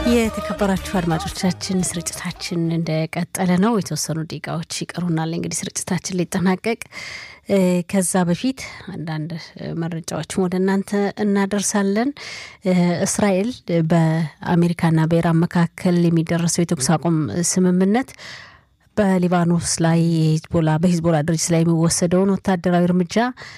የተከበራችሁ አድማጮቻችን ስርጭታችን እንደቀጠለ ነው። የተወሰኑ ደቂቃዎች ይቀሩናል እንግዲህ ስርጭታችን ሊጠናቀቅ። ከዛ በፊት አንዳንድ መረጃዎችን ወደ እናንተ እናደርሳለን። እስራኤል በአሜሪካና በኢራን መካከል የሚደረሰው የተኩስ አቁም ስምምነት በሊባኖስ ላይ ሂዝቦላ በሂዝቦላ ድርጅት ላይ የሚወሰደውን ወታደራዊ እርምጃ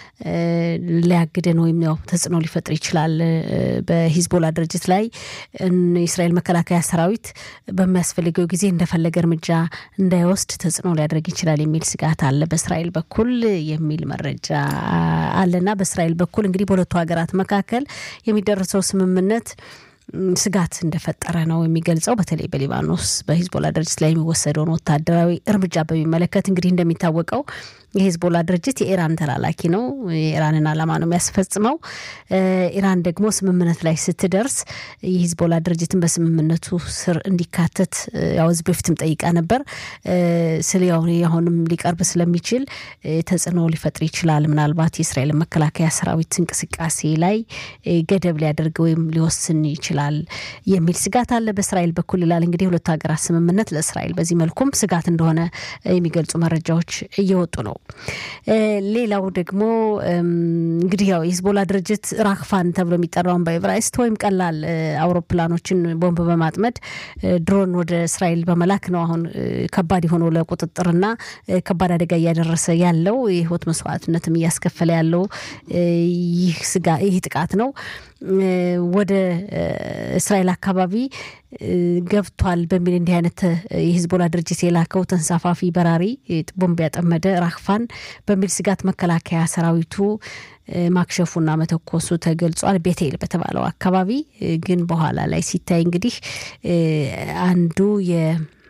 ሊያግደን ወይም ያው ተጽዕኖ ሊፈጥር ይችላል። በሂዝቦላ ድርጅት ላይ የእስራኤል መከላከያ ሰራዊት በሚያስፈልገው ጊዜ እንደፈለገ እርምጃ እንዳይወስድ ተጽዕኖ ሊያደርግ ይችላል የሚል ስጋት አለ በእስራኤል በኩል የሚል መረጃ አለና በእስራኤል በኩል እንግዲህ በሁለቱ ሀገራት መካከል የሚደረሰው ስምምነት ስጋት እንደፈጠረ ነው የሚገልጸው። በተለይ በሊባኖስ በሂዝቦላ ድርጅት ላይ የሚወሰደውን ወታደራዊ እርምጃ በሚመለከት እንግዲህ እንደሚታወቀው የሂዝቦላ ድርጅት የኢራን ተላላኪ ነው። የኢራንን ዓላማ ነው የሚያስፈጽመው። ኢራን ደግሞ ስምምነት ላይ ስትደርስ የሂዝቦላ ድርጅትን በስምምነቱ ስር እንዲካተት ያው ህዝብ በፊትም ጠይቃ ነበር። ስለ ያው አሁንም ሊቀርብ ስለሚችል ተጽዕኖ ሊፈጥር ይችላል። ምናልባት የእስራኤል መከላከያ ሰራዊት እንቅስቃሴ ላይ ገደብ ሊያደርግ ወይም ሊወስን ይችላል የሚል ስጋት አለ በእስራኤል በኩል ይላል። እንግዲህ የሁለቱ ሀገራት ስምምነት ለእስራኤል በዚህ መልኩም ስጋት እንደሆነ የሚገልጹ መረጃዎች እየወጡ ነው። ሌላው ደግሞ እንግዲህ ያው የሂዝቦላ ድርጅት ራክፋን ተብሎ የሚጠራውን በኤቨራይስት ወይም ቀላል አውሮፕላኖችን ቦምብ በማጥመድ ድሮን ወደ እስራኤል በመላክ ነው አሁን ከባድ የሆነው ለቁጥጥርና ከባድ አደጋ እያደረሰ ያለው የህይወት መስዋዕትነትም እያስከፈለ ያለው ይህ ስጋ ይህ ጥቃት ነው። ወደ እስራኤል አካባቢ ገብቷል በሚል እንዲህ አይነት የሂዝቦላ ድርጅት የላከው ተንሳፋፊ በራሪ ቦምብ ያጠመደ ራክፋን በሚል ስጋት መከላከያ ሰራዊቱ ማክሸፉና መተኮሱ ተገልጿል። ቤቴል በተባለው አካባቢ ግን በኋላ ላይ ሲታይ እንግዲህ አንዱ የ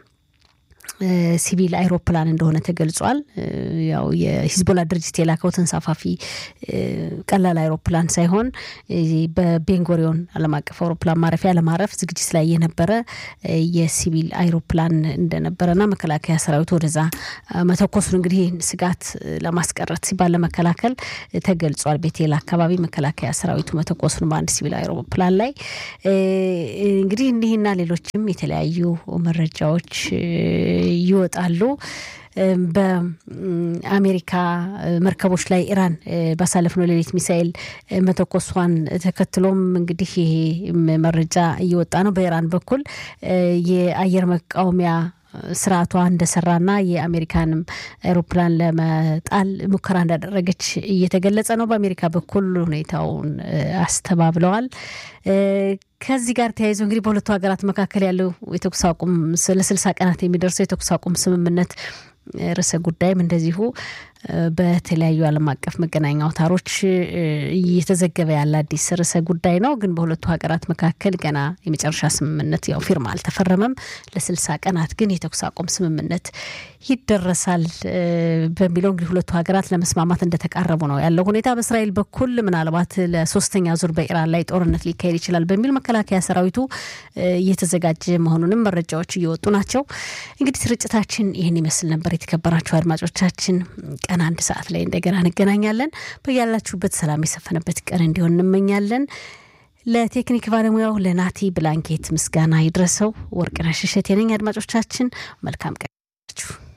ሲቪል አይሮፕላን እንደሆነ ተገልጿል። ያው የሂዝቦላ ድርጅት የላከው ተንሳፋፊ ቀላል አይሮፕላን ሳይሆን በቤንጎሪዮን ዓለም አቀፍ አውሮፕላን ማረፊያ ለማረፍ ዝግጅት ላይ የነበረ የሲቪል አይሮፕላን እንደነበረና መከላከያ ሰራዊቱ ወደዛ መተኮሱን እንግዲህ ስጋት ለማስቀረት ሲባል ለመከላከል ተገልጿል። ቤቴል አካባቢ መከላከያ ሰራዊቱ መተኮሱን በአንድ ሲቪል አይሮፕላን ላይ እንግዲህ እኒህና ሌሎችም የተለያዩ መረጃዎች ይወጣሉ። በአሜሪካ መርከቦች ላይ ኢራን ባሳለፍነው ሌሊት ሚሳኤል መተኮሷን ተከትሎም እንግዲህ ይሄ መረጃ እየወጣ ነው። በኢራን በኩል የአየር መቃወሚያ ስርዓቷ እንደሰራና የአሜሪካንም አውሮፕላን ለመጣል ሙከራ እንዳደረገች እየተገለጸ ነው። በአሜሪካ በኩል ሁኔታውን አስተባብለዋል። ከዚህ ጋር ተያይዞ እንግዲህ በሁለቱ ሀገራት መካከል ያለው የተኩስ አቁም ለስልሳ ቀናት የሚደርሰው የተኩስ አቁም ስምምነት ርዕሰ ጉዳይም እንደዚሁ በተለያዩ ዓለም አቀፍ መገናኛ አውታሮች እየተዘገበ ያለ አዲስ ርዕሰ ጉዳይ ነው። ግን በሁለቱ ሀገራት መካከል ገና የመጨረሻ ስምምነት ያው ፊርማ አልተፈረመም። ለስልሳ ቀናት ግን የተኩስ አቁም ስምምነት ይደረሳል በሚለው እንግዲህ ሁለቱ ሀገራት ለመስማማት እንደተቃረቡ ነው ያለው ሁኔታ። በእስራኤል በኩል ምናልባት ለሶስተኛ ዙር በኢራን ላይ ጦርነት ሊካሄድ ይችላል በሚል መከላከያ ሰራዊቱ እየተዘጋጀ መሆኑንም መረጃዎች እየወጡ ናቸው። እንግዲህ ስርጭታችን ይህን ይመስል ነበር። የተከበራችሁ አድማጮቻችን ቀን አንድ ሰዓት ላይ እንደገና እንገናኛለን። በያላችሁበት ሰላም የሰፈነበት ቀን እንዲሆን እንመኛለን። ለቴክኒክ ባለሙያው ለናቲ ብላንኬት ምስጋና ይድረሰው። ወርቅነሽ እሸቴ ነኝ። አድማጮቻችን መልካም ቀን